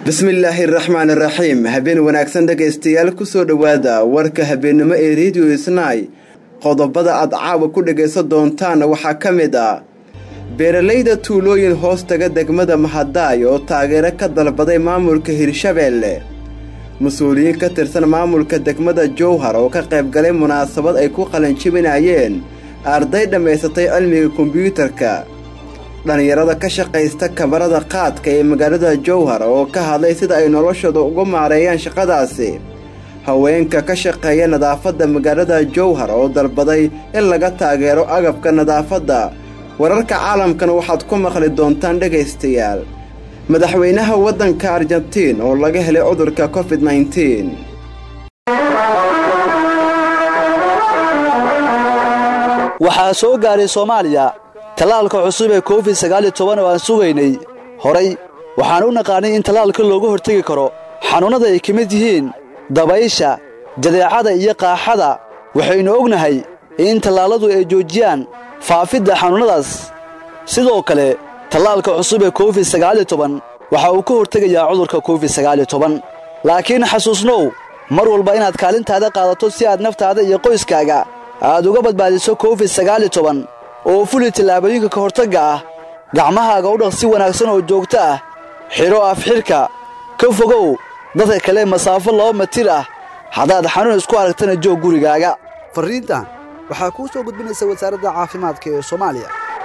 bismillaahi raxmaan raxiim habeen wanaagsan dhegaystayaal kusoo dhowaada warka habeennimo ee rediyo isnay qodobada aad caawa ku dhagaysan doontaan waxaa ka mid ah beeralayda tuulooyin hoos taga degmada mahadaay oo taageero ka dalbaday maamulka hirshabeelle mas-uuliyiin ka tirsan maamulka degmada jowhar oo ka qaybgalay munaasabad ay ku qalanjibinayeen arday dhammaysatay cilmiga kombyuutarka dhallinyarada ka shaqaysta kabarada qaadka ee magaalada jowhar oo ka hadlay sida ay noloshooda uga maareeyaan shaqadaasi haweenka ka shaqeeya nadaafadda magaalada jowhar oo dalbaday in laga taageero agabka nadaafadda wararka caalamkan waxaad ku maqli doontaan dhegaystayaal madaxweynaha waddanka argentiin oo laga helay cudurka covid nneteen waxaa soo gaaray soomaaliya tallaalka cusub ee covid sagaaliyo toban oo aan sugaynay horay waxaan u naqaanay in tallaalka looga hortegi karo xanuunnada ay ka mid yihiin dabaysha jadeecada iyo qaaxada waxaynu ognahay in tallaalladu ay joojiyaan faafidda xanuunnadaas sidoo kale tallaalka cusub ee covid sagaaliyo toban waxa uu ka hortegayaa cudurka covid sagaaliyo toban laakiin xasuusnow mar walba inaad kaalintaada qaadato si aad naftaada iyo qoyskaaga aad uga badbaadiso covid sagaaliyo toban oo fuli tallaabooyinka ka hortagga ah gacmahaaga u dhaq si wanaagsan oo joogto ah xidho afxidhka ka fogow dadka kale masaafo laba matir ah haddaad xanuun isku aragtana joog gurigaaga farriintan waxaa kuu soo gudbinaysa wasaaradda caafimaadka ee soomaaliya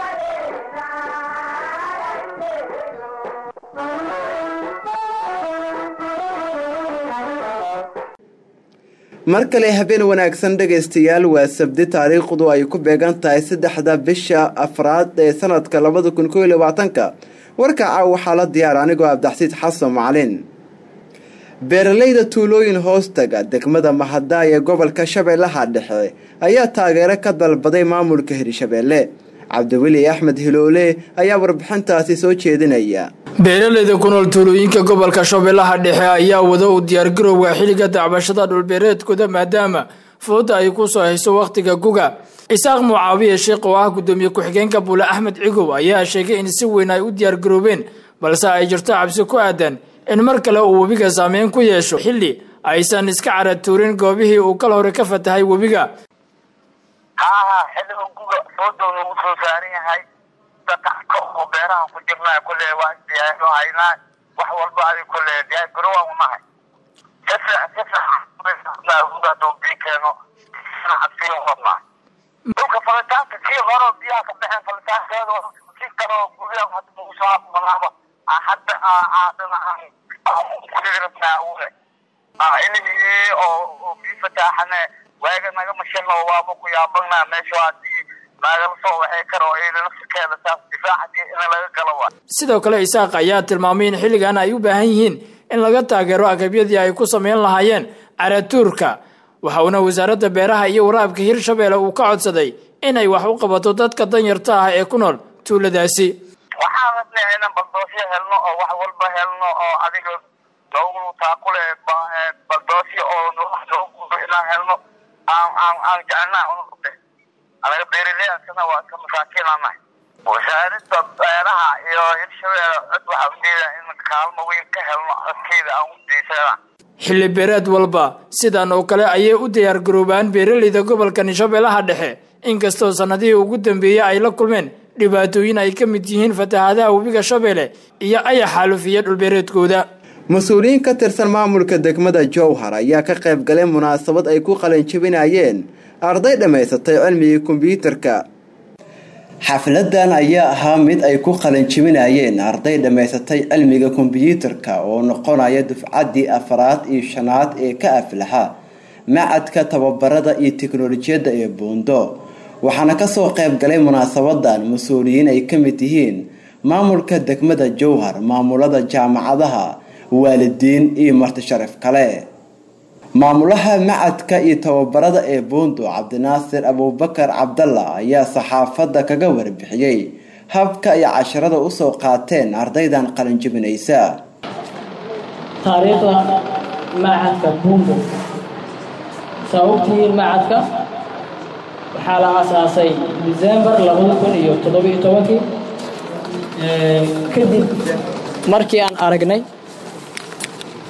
mar kale habeen wanaagsan dhegaystayaal waa sabdi taariikhdu ay ku beegan tahay saddexda bisha afraad ee sanadka labada kun kooiyo labaatanka warka caaw waxaa la diyaar anigoo abdaxsiid xasan macalin beeralayda tuulooyin hoostaga degmada mahadaay ee gobolka shabeellaha dhexe ayaa taageero ka dalbaday maamulka hirshabeelle cabdiweli axmed hiloole ayaa warbixintaasi soo jeedinaya beeralayda ku nool tuulooyinka gobolka shabeellaha dhexe ayaa wada u diyaargarowga xilliga dacbashada dhulbeereedkooda maadaama fooda ay ku soo hayso wakhtiga guga isaaq mucaawiye sheekh oo ah guddoomiye ku-xigeenka buule axmed cigow ayaa sheegay in si weyn ay u diyaargaroobeen balse ay jirto cabsi ku aadan in mar kale uu webiga saameyn ku yeesho xilli aysan iska caratuurin goobihii uu kal hore ka fatahay webiga haaha xilliga guga foodoona uu soo saaran yahay dadka oo beeraha ku jirnaa kule waa diyaaro haynaa wax walba adi kule diyaargaro waan unahay haduu bii keeno cabsiyo wadnaa dhulka falitaanka kii hore biyaha ka baxeen falitaankeeda si kaloo guryaha hadda ugu soo habmanaaba hadda kudirabnaa ule ilihii oo bii fataaxane waaga naga mashano waaba ku yaabanaa meesha hadii naagala soo waxay karo nafsikeeda saas difaacadii in laga galo waa sidoo kale isaaq ayaa tilmaamay in xilligan ay u baahan yihiin in laga taageero agabyadii ay ku sameyn lahaayeen caratuurka waxa uuna wasaaradda beeraha iyo waraabka hirshabeelle uu ka codsaday inay wax u qabato dadka danyarta ah ee ku nool tuuladaasi waxaan rabnay inaan baldoosyo helno oo wax walba helno oo adiga noogu taakule baldoosyo oo noogu inaan helno aan aan aan jecelnaa unuqde anaga beeraleyasana waa iska masaakiinanahay wasaaradda beeraha iyo hirshabeelle cod waxaa ujeeda in kaalmo weyn ka helno codkeeda aan u diisana xilli beereed walba sidan oo kale ayay u diyaargaroobaan beeralayda gobolka shabeellaha dhexe inkastoo sannadihii ugu dambeeyey ay la kulmeen dhibaatooyin ay ka mid yihiin fatahaadaha webiga shabeelle iyo aya xaalufiya dhulbeereedkooda mas-uuliyiin ka tirsan maamulka degmada jowhar ayaa ka qayb galay munaasabad ay ku qalanjibinayeen arday dhammaysatay cilmigii kombyuutarka xafladan ayaa ahaa mid ay ku qalanjibinayeen arday dhammaysatay cilmiga kombyuutarka oo noqonaya dufcaddii afraad iyo shanaad ee ka aflaha macadka tababarada iyo teknolojiyadda ee buundo waxaana kasoo qayb galay munaasabadan mas-uuliyiin ay ka mid yihiin maamulka degmada jowhar maamulada jaamacadaha waalidiin iyo marti sharaf kale maamulaha macadka iyo tababarada ee buundo cabdinaasir abuubakar cabdalla ayaa saxaafadda kaga warbixiyey habka ay casharada usoo qaateen ardaydan qalinjibinaysa taariikhda macadka buundo saa ogtihiin macadka waxaa la aasaasay december labada kun iyo toddobiyo tobankii kadib markii aan aragnay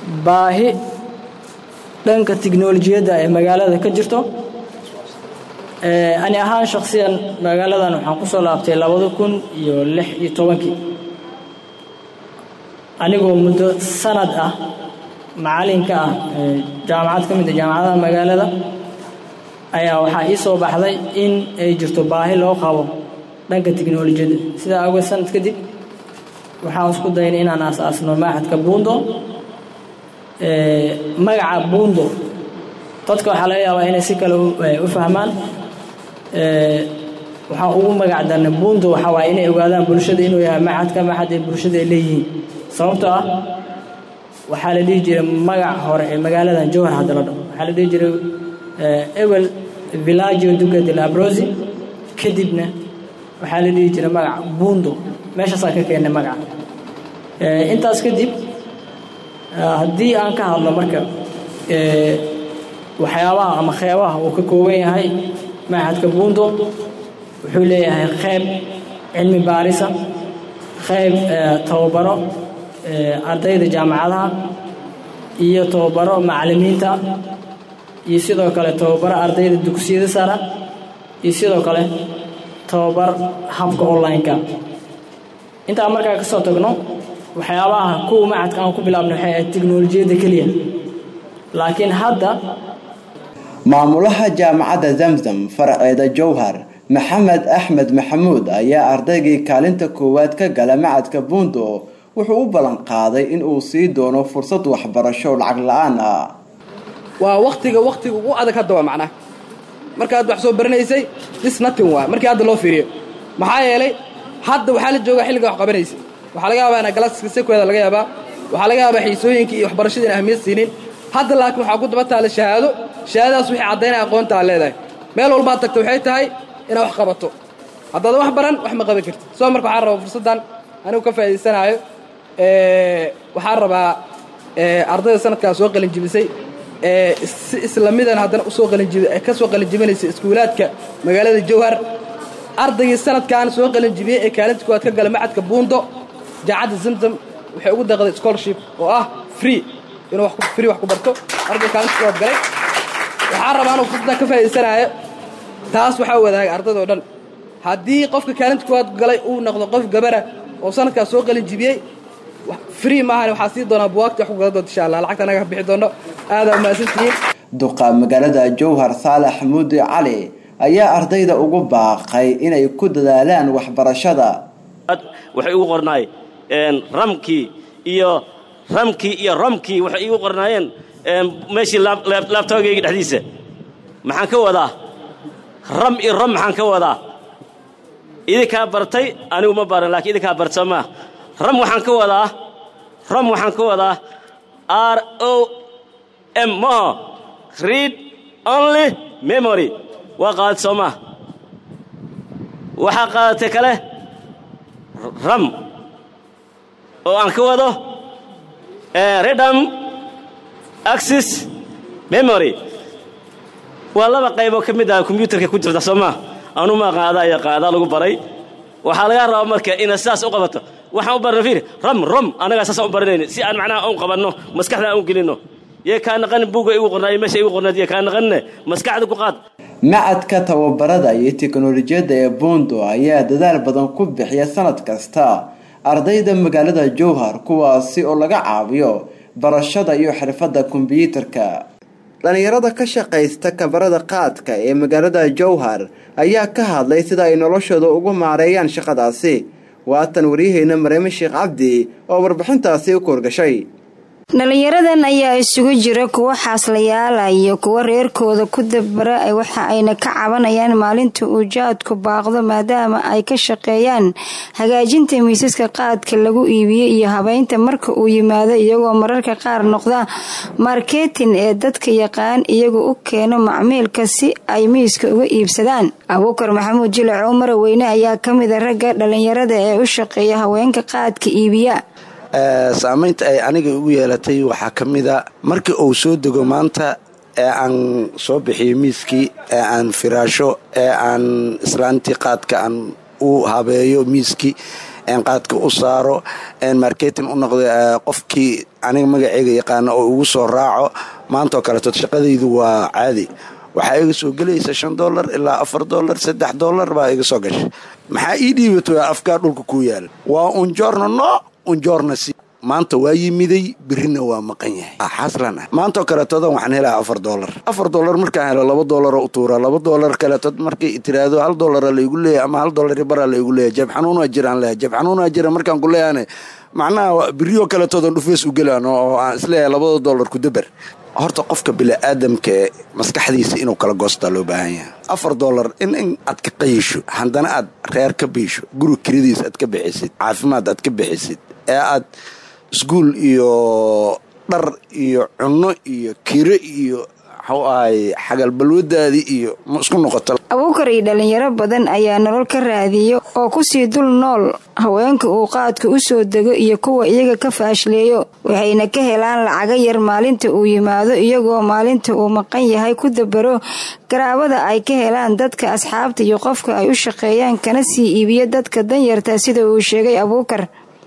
baahi dhanka tiknolojiyadda ee magaalada ka jirto ani ahaan shakhsiyan magaaladan waxaan ku soo laabtay labada kun iyo lix iyo tobankii anigoo muddo sanad ah macalinka ah jaamacad ka mid a jaamacadaha magaalada ayaa waxaa ii soo baxday in ay jirto baahi loo qabo dhanka tiknolojiyadda sidaa awgeed sanad kadib waxaan isku daynay inaan aas-aasno maaxadka buundo magaca buundo dadka waxaa laga yaabaa inay si kale u fahmaan waxaan ugu magac darnay buundo waxaa waaye inay ogaadaan bulshada inuu yahay maxadka maxad ee bulshada ay leeyihiin sababtoo ah waxaa la dhihi jiray magac hore ee magaaladan jowhar hadda la dhaho waxaa la dhihi jiray ewel villaggio duca de labrosi kadibna waxaa la dhihi jiray magac buundo meeshaasaan ka keennay magaca intaas kadib haddii aan ka hadlo marka waxyaabaha ama qeybaha uu ka kooban yahay maxadka buundo wuxuu leeyahay qeyb cilmi baarisa qeyb tababaro ardayda jaamacadaha iyo tababaro macalimiinta iyo sidoo kale tababaro ardayda dugsiyada sara iyo sidoo kale tababar habka online-ka intaan markaa ka soo tagno waxyaabaha kuwa macadka aan ku bilaabnay waxay ahayd tiknolojiyadda keliya laakiin hadda maamulaha jaamacadda zamzam faraceeda jowhar maxamed axmed maxamuud ayaa ardaygii kaalinta koowaad ka gala macadka buundo wuxuu u ballan qaaday in uu sii doono fursad waxbarasho lacag la-aan ah waa waktiga waktiga ugu adag hadda waa macnaha markaad wax soo baranaysay dis natin waa markii hadda loo fiiriyo maxaa yeelay hadda waxaa la joogaa xilliga wax qabanaysay waxaa laga yaabaa ina galaaska sekweeda laga yaabaa waxaa laga yaabaa xiisooyinkii iyo waxbarashadii in ahmiyad siinin hadda laakiin waxaa ku daba taalla shahaado shahaadadaas wixii caddaynaya aqoonta aad leedahay meel walbaad tagta waxay tahay inaad wax qabato haddaadan wax baran wax ma qaban kartid soo marka waxaan rabaa fursaddan anigu ka faa'iidaysanaayo waxaan rabaa ardayda sanadkaa soo qalinjibisay si islamidan haddana usoo qalinjibi ka soo qalinjibinaysa iskuulaadka magaalada jowhar ardaygii sanadkan soo qalinjibiyey ee kaalinta koowaad ka gala macadka buundo jaacadda zamzam waxay ugu deeqday scholarship oo ah free inuu free wax ku barto arday kaalinta koowaad galay waxaan rabaa anuu fursaddan ka faa'iidaysanaayo taas waxaa wadaagay ardaydao dhan haddii qofka kaalinta koowaad galay uu noqdo qof gabara oo sanadkaas soo qalinjibiyey free maahan waxaa sii doonaa buwaagti wax ku gala doonta insha allah lacagta anaga bixi doono aadaa umahadsantihiin duqa magaalada jowhar saalax muudi cali ayaa ardayda ugu baaqay inay ku dadaalaan waxbarashada waxay igu qornaay ramkii iyo ramkii iyo romkii waxay igu qornaayeen meeshii laabtoogayga dhexdiisa maxaan ka wadaa ram iyo rom maxaan ka wadaa idinkaa bartay anigu ma baran lakiin idinkaa barta maa ram waxaan ka wadaa rom waxaan ka wadaa r o m maho read only memory waa qaadad soo maa waxaa qaadatay kale ram oo aan ka wado redam axis memory waa laba qayboo ka mid ah kombyuutarka ku jirta soo maa anu maa qaadaa iyo qaadaa lagu baray waxaa laga rabaa marka inaad sidaas u qabato waxaan u barna fiir ram rom annagaa saasaan u baranayni si aan macnaha un qabanno maskaxda aan u gelinno yee kaa naqanin buugga igu qornaayo meesha igu qornayd yee kaa naqanine maskaxda ku qaad macadka tababarada iyo teknolojiyadda ee buundo ayaa dadaal badan ku bixiya sanad kasta ardayda magaalada jowhar kuwaasi oo laga caawiyo barashada iyo xirfadda kombyuutarka dhallinyarada ka shaqaysta kabarada qaadka ee magaalada jowhar ayaa ka hadlay sida ay noloshooda ugu maareeyaan shaqadaasi waatan waryaheena mareeme sheekh cabdi oo warbixintaasi u koorgashay dhalinyaradan ayaa isugu jira kuwo xaaslayaala iyo kuwo reerkooda ku dabara waxa ayna ka cabanayaan maalinta uu jaadku baaqdo maadaama ay ka shaqeeyaan hagaajinta miisaska qaadka lagu iibiyo iyo habeynta marka uu yimaado iyagoo mararka qaar noqda marketin ee dadka yaqaan iyagu u keeno macmiilka si ay miiska uga iibsadaan abuukar maxamuud jilac cumar weyne ayaa kamida ragga dhalinyarada ee u shaqeeya haweenka qaadka iibiya saamaynta ay aniga ugu yeelatay waxaa ka mida markii uu soo dego maanta ee aan soo bixiyo miiskii ee aan firaasho ee aan islaantii qaadka aan u habeeyo miiskii qaadka u saaro marketing u noqdo qofkii aniga magaceyga yaqaana oo ugu soo raaco maantaoo kaleeto shaqadaydu waa caadi waxaa iga soo gelaysa shan dolar ilaa afar dolar saddex dolar baa iga soo gashay maxaa ii dhiibato afkaa dhulka kuu yaala waa unjoorna no unjoorna si maanta waa yimiday birina waa maqan yahay xaslan ah maantaoo kaleetodan waxaan helaa afar dolar afar dolar markaan helo laba dolaroo u tuura laba dolar kaleetood markay tiraahdo hal dolara laygu leeyahy ama hal dolar baraa laygu leeyahy jab xanuunaa jiraan leeyahay jab xanuunaa jira markaan ku leeyahane macnaha biriyo kaletoodan dhufeys u gelaan oo aan isleeyahay labada dolar ku dabar horta qofka biniaadamka ee maskaxdiisa inuu kala goostaa loo baahan yahay afar dolar in in aad ka qayisho haddana aad reer ka biisho guri kiradiis aad ka bixisid caafimaad aad ka bixisid ee aad iskuul iyo dhar iyo cunno iyo kiro iyo waxuu ahay xagalbalwadaadii iyo ma isku noqoto abuukar iyo dhalinyaro badan ayaa nolol ka raadiyo oo kusii dul nool haweenka uu qaadka u soo dego iyo kuwa iyaga ka faashleeyo waxayna ka helaan lacaga yar maalinta uu yimaado iyagoo maalinta uu maqan yahay ku dabaro garaabada ay ka helaan dadka asxaabta iyo qofka ay u shaqeeyaan kana sii iibiyo dadka danyarta sida uu sheegay abuukar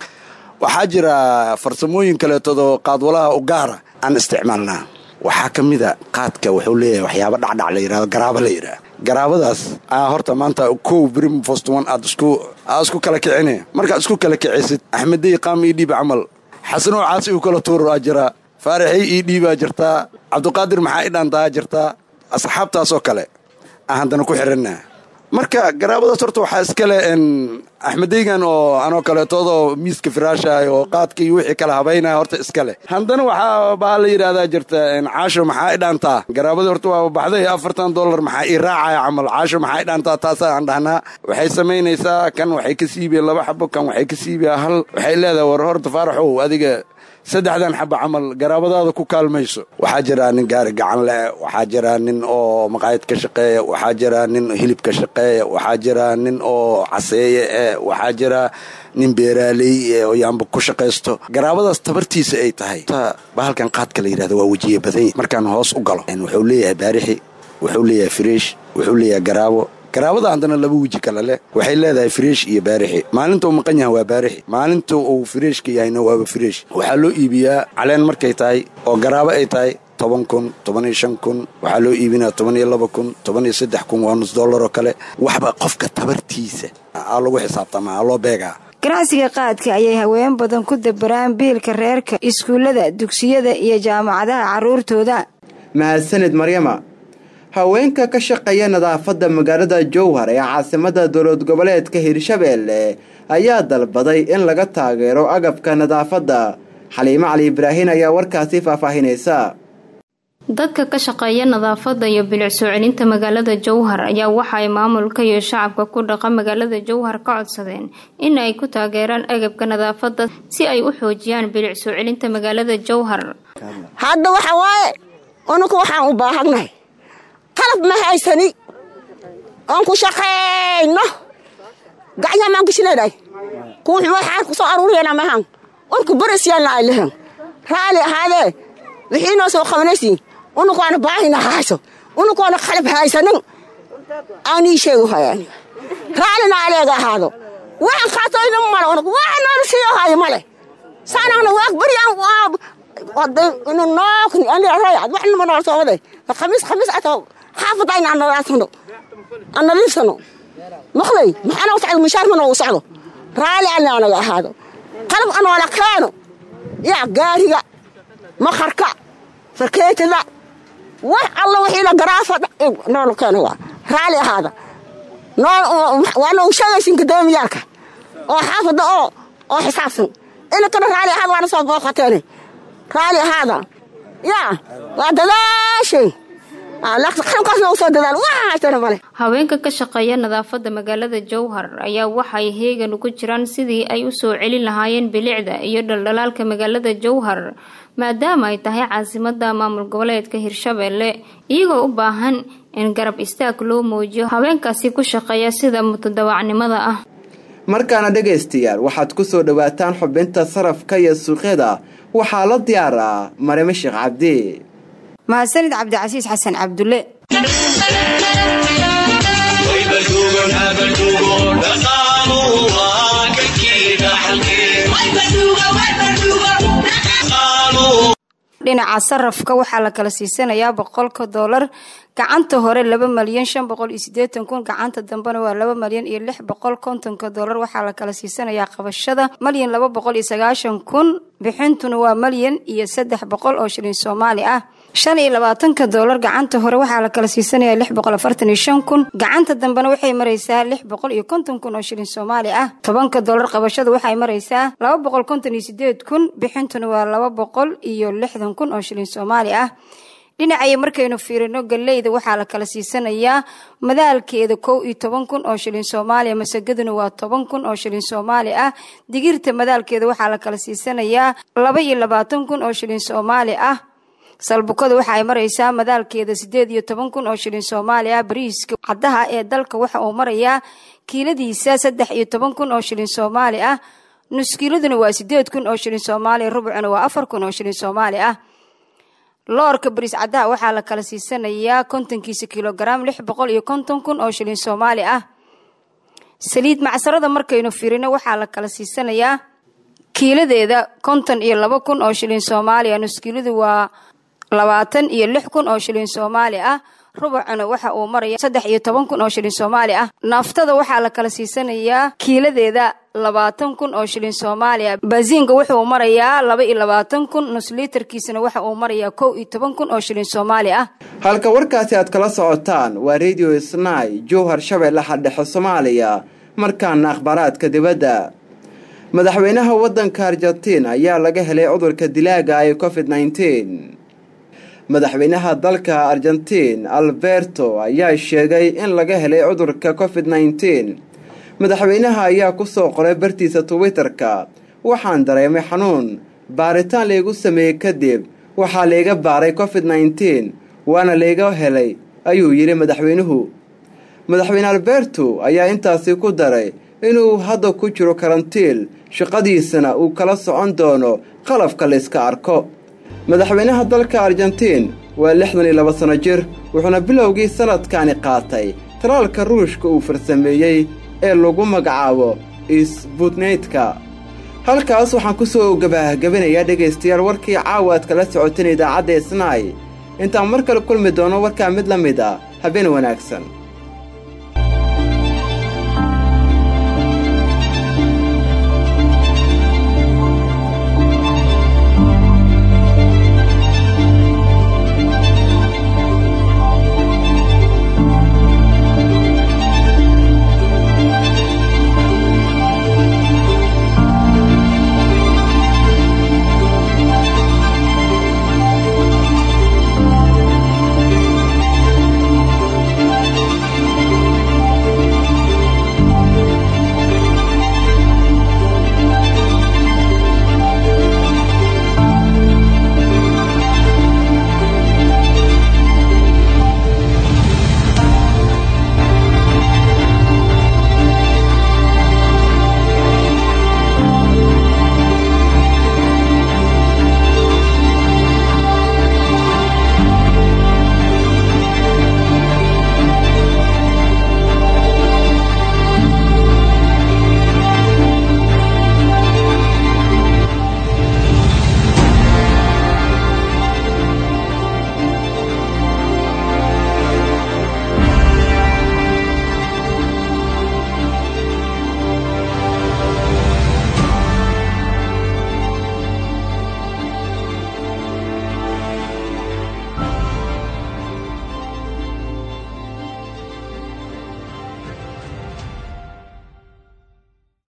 waxaa jira farsamooyin kaleetodoo qaadwalaha u gaara aan isticmaalnaa waxaa ka mida qaadka wuxuu leeyahay waxyaaba dhacdhac la yirahdo garaabo la yidhaah garaabadaas aa horta maanta kow brim fostwan aad isku aad isku kala kicine markaad isku kala kicisid axmedey qaam ii dhiib camal xasanoo caasi uu kala tuur aa jiraa faaraxey ii dhiibaa jirtaa cabdiqaadir maxaa i dhaantaa jirtaa asxaabtaasoo kale aan haddana ku xiranna marka garaabadaas horta waxaa iskale axmedeygan oo anoo kaleetoodoo miiska firaashahay oo qaadka iyo wixii kala habaynaya horta iskale haddana waxaa baa la yidhaahdaa jirta caasho maxaa i dhaantaa garaabadii horta waa baxday afartan dolar maxaa ii raacaya camal caasho maxaa i dhaantaa taasaa aan dhahnaa waxay samaynaysaa kan waxay ka siibiya laba xabo kan waxay ka siibiya hal waxay leedahay war horta faaraxow adiga saddexdan xaba camal garaabadaada ku kaalmayso waxaa jiraa nin gaari gacan leh waxaa jiraa nin oo maqaayad ka shaqeeya waxaa jiraa nin hilib ka shaqeeya waxaa jiraa nin oo caseeye eh waxaa jiraa nin beeraaley oo yaamba ku shaqaysto garaabadaas tabartiisa ay tahay bahalkan qaadka la yidhahdo waa wejiye badanya markaan hoos u galo wuxuu leeyahay baarixi wuxuu leeyahay friish wuxuu leeyahay garaabo garaabada haddana laba weji kale leh waxay leedahay fireesh iyo baarixi maalinta uu maqan yahay waa baarixi maalinta uu fireeshka yahayna waaba fireesh waxaa loo iibiyaa caleen markay tahay oo garaabo ay tahay toban kun toban iyo shan kun waxaa loo iibinaa toban iyo laba kun toban iyo saddex kun waa nus dollar oo kale waxba qofka tabartiisa aa lagu xisaabtamaa aa loo beegaa ganacsiga qaadka ayay haween badan ku dabaraan biilka reerka iskuullada dugsiyada iyo jaamacadaha carruurtooda mahadsanid maryama haweenka ka shaqeeya nadaafadda magaalada jowhar ee caasimada dowlad goboleedka hirshabeelle ayaa dalbaday in laga taageero agabka nadaafadda xaliimo cali ibraahin ayaa warkaasi faahfaahinaysa dadka ka shaqeeya nadaafadda iyo bilic soo celinta magaalada jowhar ayaa waxa ay maamulka iyo shacabka ku dhaqa magaalada jowhar ka codsadeen in ay ku taageeraan agabka nadaafadda si ay u xoojiyaan bilic soo celinta magaalada jowhar hadda waxa waaye unuku waxaan u baahannahay qalab ma haysani oon ku shaqayno gacyaha maan kushileedahay kuwux waxaan ku soo aruuriyana mahan unku barasyaanna ay lehan raali ahaadee wixii noo soo qabanaysiin unukoona baahina hayso unukoona qalab haysanin aan ii sheegu hayaan raalina aleega ahaado waxaan qaatoyna male unug waxa noona siiyo hayo male saanana waag baryaan inu nookni andirayad wax nima nool soo waday khamiis khamiis ato xaafada in aan nadaafsano aan nadiifsano maqlay maxaana u socdo mushaar mana uu socdo raali ana anaga ahaado qalab anoola keeno yaa gaariga maqarka farkeetada wax alla wixiina garaafa noola keeno waa raali ahaada waana u sheegaysin gudoomiyaalka oo xaafada oo oo xisaabsan inankana raali ahaada waana soo booqateene raali ahaada yaa waa dadaashay haweenka ka shaqeeya nadaafadda magaalada jowhar ayaa waxay heegan ugu jiraan sidii ay u soo celin lahaayeen bilicda iyo dhaldhalaalka magaalada jowhar maadaama ay tahay caasimada maamul goboleedka hirshabeelle iyagoo u baahan in garab istaag loo muujiyo haweenkaasi ku shaqeeya sida mutadawacnimada ah markaana dhegaystayaal waxaad ku soo dhowaataan xubinta sarafka iyo suuqyada waxaa la diyaaraa marime sheekh cabdi mahadsanid cabdicasiis xasan cabdulle dhinaca sarafka waxaa la kala siisanayaa boqolka doolar gacanta hore laba malyan shan boqol iyo sideetan kun gacanta dambena waa laba malyan iyo lix boqol kontonka doolar waxaa la kala siisanayaa qabashada malyan laba boqol iyo sagaashan kun bixintuna waa malyan iyo saddex boqol oo shilin soomaali ah shan iyo labaatanka doolar gacanta hore waxaa la kala siisanaya lix boqol afartan iyo shan kun gacanta dambena waxay maraysaa lix boqol iyo konton kun oo shilin soomaali ah tobanka doolar qabashada waxay maraysaa laba boqol konton iyo sideed kun bixintuna waa laba boqol iyo lixdan kun oo shilin soomaali ah dhinacaya markaynu fiirino galeyda waxaa la kala siisanayaa madaalkeeda kow iyo toban kun oo shilin soomaaliya masagaduna waa toban kun oo shilin soomaali ah digirta madaalkeeda waxaa la kala siisanayaa laba iyo labaatan kun oo shilin soomaali ah salbukada waxa ay maraysaa madaalkeeda sideed iyo toban kun oo shilin soomaali ah bariiska caddaha ee dalka waxa uu marayaa kiiladiisa saddex iyo toban kun oo shilin soomaali ah nuskiiladuna waa sideed kun oo shilin soomaaliya rubucuna waa afar kun oo shilin soomaali ah loorka bariis caddaha waxaa la kala siisanayaa kontonkiisa kilogaram lix boqol iyo konton kun oo shilin soomaali ah saliid macsarada markaynu firino waxaa la kala siisanayaa kiiladeeda konton iyo laba kun oo shilin soomaaliya nuskiiladu waa labaatan iyo lix kun oo shilin soomaali ah rubucuna waxa uu maraya saddex iyo toban kun oo shilin soomaali ah naaftada waxaa la kala siisanayaa kiiladeeda labaatan kun oo shilin soomaaliya baasiinka wuxuu marayaa laba iyo labaatan kun nusliitarkiisana waxa uu marayaa kow iyo toban kun oo shilin soomaali ah halka warkaasi aad kala socotaan waa radio snai jowhar shabeellaha dhexe soomaaliya markaana akhbaaraadka dibadda madaxweynaha waddanka argentiin ayaa laga helay cudurka dilaaga ee covid nneteen madaxweynaha dalka argentiin alberto ayaa sheegay in laga helay cudurka covid nneteen madaxweynaha ayaa ku soo qoray bartiisa twitterka waxaan dareemay xanuun baaritaan laygu sameeyey kadib waxaa layga baaray covid nneteen waana layga helay ayuu yidhi madaxweynuhu madaxweyne alberto ayaa intaasi ku daray inuu hadda ku jiro karantiil shaqadiisana uu kala socon doono qalabka layska arko madaxweynaha dalka argentiin waa lixdan iyo laba sano jir wuxuuna bilowgii sanadkani qaatay talaalka ruushka uu farsameeyey ee lagu magacaabo isbutneytka halkaas waxaan ku soo gabahgabinayaa dhegaystayaal warkii caawa aad kala socoteen idaacadda isnaay intaan mar kale kulmi doono warkaa mid la mid a habeen wanaagsan